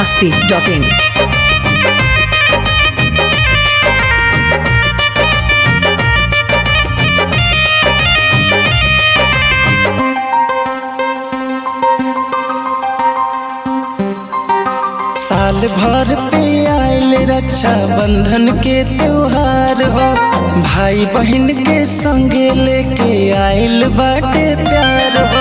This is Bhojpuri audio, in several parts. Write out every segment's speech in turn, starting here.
masti.in. साल भर पे आयल रक्षा बंधन के त्योहार हो भाई बहन के संगे लेके आयल बाटे प्यार हो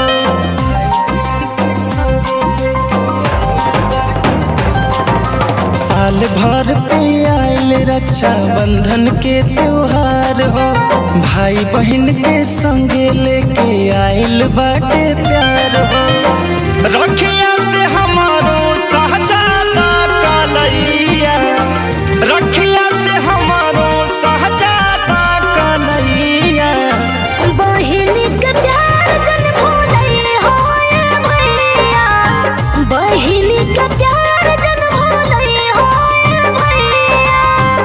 साल भर पे आयल रक्षा बंधन के त्योहार हो भाई बहन के संगे लेके आयल बाटे प्यार हो रखिया से हमारो सहजादा कलैया रखिया से हमारो सहजादा कलैया बहिन के प्यार जन भूलई हो ए भैया बहिन के प्यार जन भूलई हो ए भैया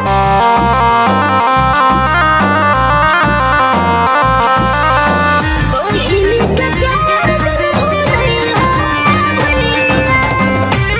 बहिन के प्यार जन भूलई हो ए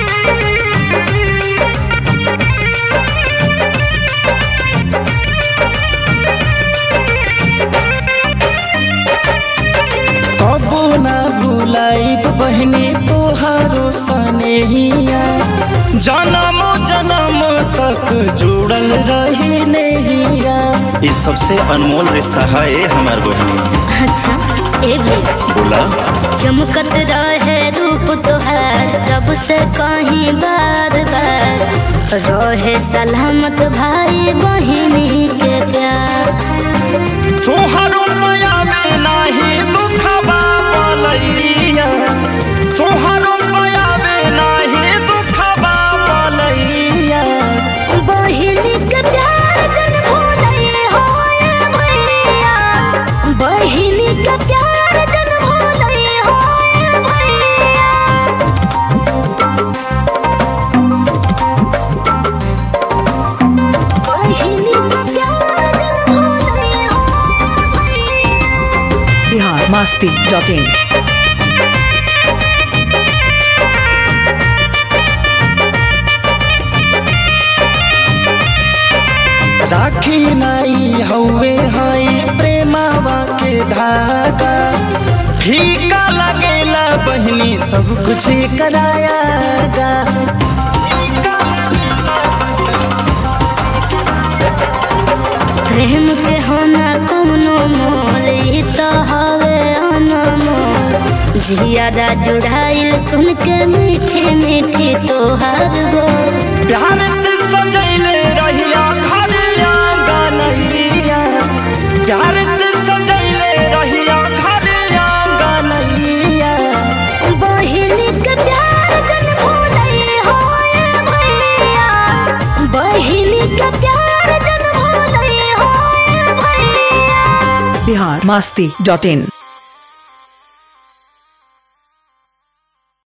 कबो ना भुलाइब बहनी तोहारो सनेहिया जन्म जन्म तक जुड़ल रही नैया ये सबसे अनमोल रिश्ता है ये हमार बहनी अच्छा ए भैया बोला चमकत रहे रूप तोहार रब से कहीं बार बार रहे सलामत भाई बहिनी के प्यार तोहरो माया में नाही दुखबा बलैया तोहरो माया में नाही दुखबा बलैया बहिनी के प्यार जन भूलई हो ए भैया बहिनी के प्यार जन भूलई हो ए भैया बहिनी के प्यार जन भूलई हो ए भैया Bihar masti.in. राखी नाई हौवे हई प्रेमावा के धागा फीका लगेला बहनी सब कुछ करायागा प्रेम के होना कोनो मोल ई तो हवे अनमोल जियादा जुड़ाइल सुन के मीठी मीठी तोहर बोल प्यार से सजैले रहिया घर आंगनैया प्यार से सजैले रहिया घर आंगनैया बहिन के प्यार जन भूलई हो ए भैया बहिन के प्यार जन भूलई हो ए भैया Bihar masti.in.